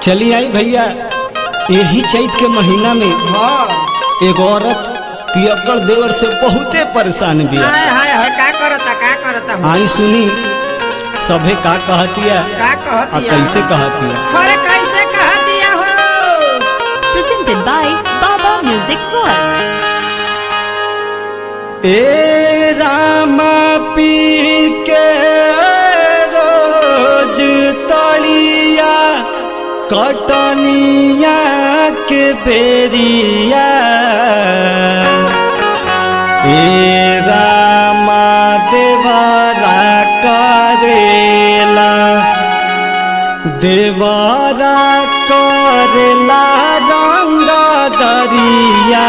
चली आई भैया यही चैत के महीना में हाँ एगो औरत पियक्कड़ देवर से बहुते परेशान बिया हाय हाय हाय का करता का करता हूँ आई सुनी सभे का कहतिया का आ कहती कैसे कहतिया अरे कैसे कह दिया हो presented by Baba Music World. ए रामा पी के रोज तलिया कटनिया के बेरिया ए रामा देवरा करेला देवरा करेला रंग दरिया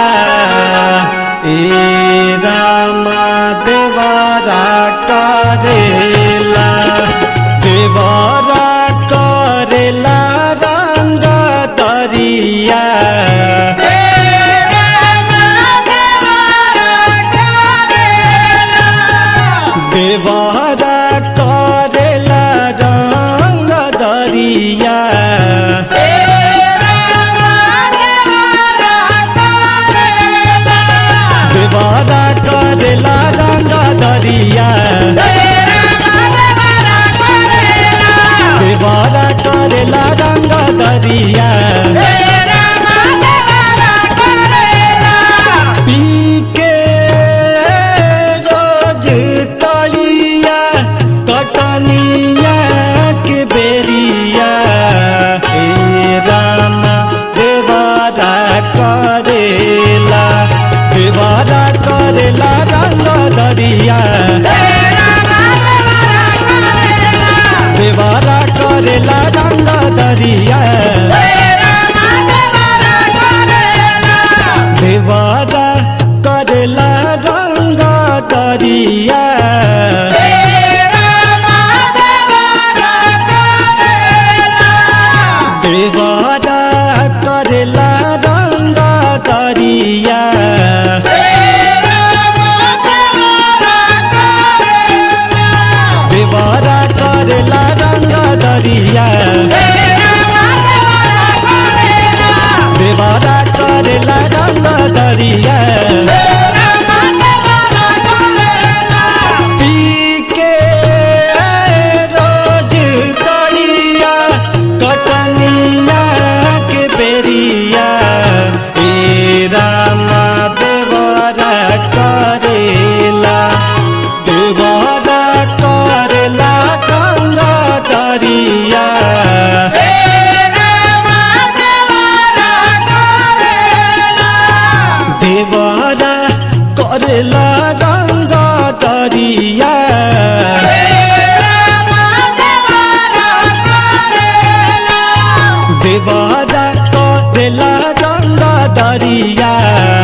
ए रामा देवरा करेला देवरा करेला रंग दरिया देवरा करेला रंग दरिया देवरा करेला रंग दरिया देवरा करेला रंग दरिया पी के रोज तलिया कटनिया के बेरिया हे रामा देवारा करेला देवारा करेला रंग दरिया देवारा करेला रंग दरिया देवारा करेला रंग दरिया देवारा करेला रंग दरिया देवारा करेला रंग दरिया देवारा करेला रंग दरिया पी के रोज तरिया कटनिया के बेरिया ए रामा देवरा करेला देवरा करेला गंगा दरिया देवरा करेला गंगा दरिया देवरा करेला गंगा दरिया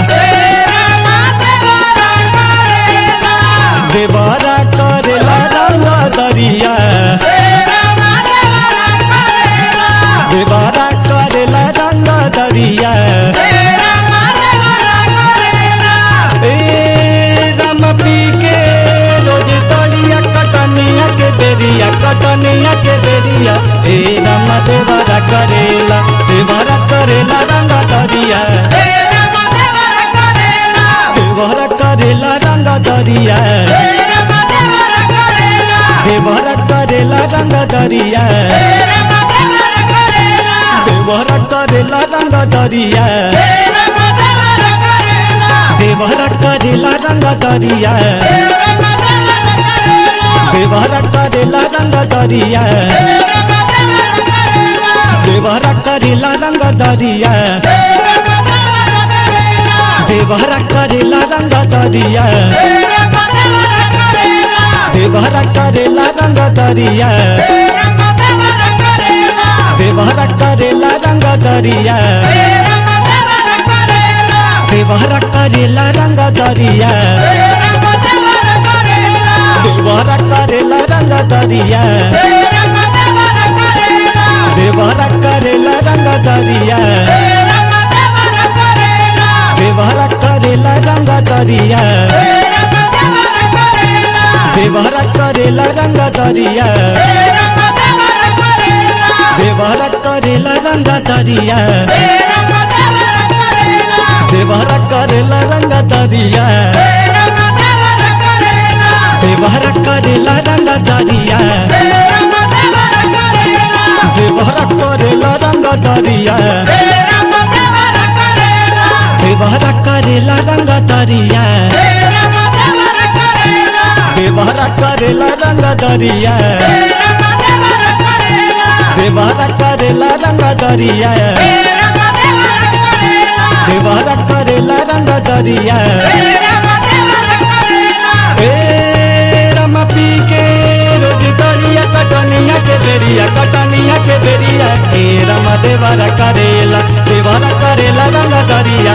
देवरा करेला गंगा दरिया देवरा करेला गंगा दरिया ए राम पी के रोज तड़िया कटनिया के बेरिया कटनिया के बेरिया ए राम देवरा करेला देवरा करेला रंग दरिया देवरा करेला रंग दरिया देवरा करेला रंग दरिया देवरा करेला रंग दरिया देवरा करेला रंग दरिया देवरा करेला रंग दरिया देवरा करेला रंग दरिया देवरा करेला रंग दरिया देवरा करेला रंग दरिया देवरा करेला रंग दरिया देवरा करेला रंग दरिया देवरा करेला रंग दरिया देवरा करेला रंग दरिया देवरा करेला रंग दरिया देवरा करेला रंग दरिया देवरा करेला रंग दरिया देवरा करेला रंग दरिया देवरा करेला रंग दरिया देवरा करेला रंग दरिया देवरा करेला रंग दरिया देवरा करेला रंग दरिया देवरा करेला रंग दरिया देवरा करेला रंग दरिया ए रमा पी के रोज दरिया कटनिया के बेरिया कटनिया के बेरिया ए रमा देवरा करेला देवरा करेला रंग दरिया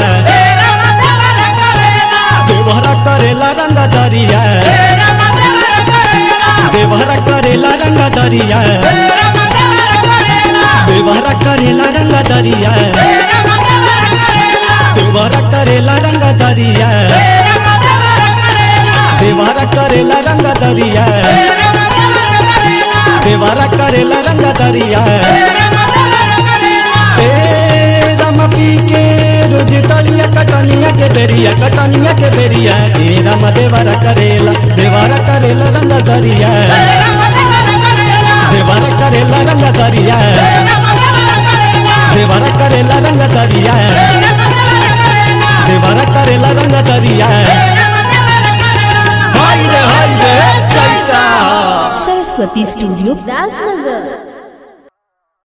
देवरा करेला रंग दरिया देवरा करेला रंग दरिया देवरा करेला रंग दरिया देवरा करेला रंग दरिया देवरा करेला रंग दरिया देवरा करेला रंग दरिया ए राम पी के रोज तलिया कटनिया के बेरिया कटनिया के बेरिया ए राम देवरा करेला देवरा करेला रंग दरिया देवरा करेला रंग दरिया देवरा करेला रंग दरिया देवरा करेला रंग दरिया हाय रे हाय रे चैता Saraswati Studio, राजनगर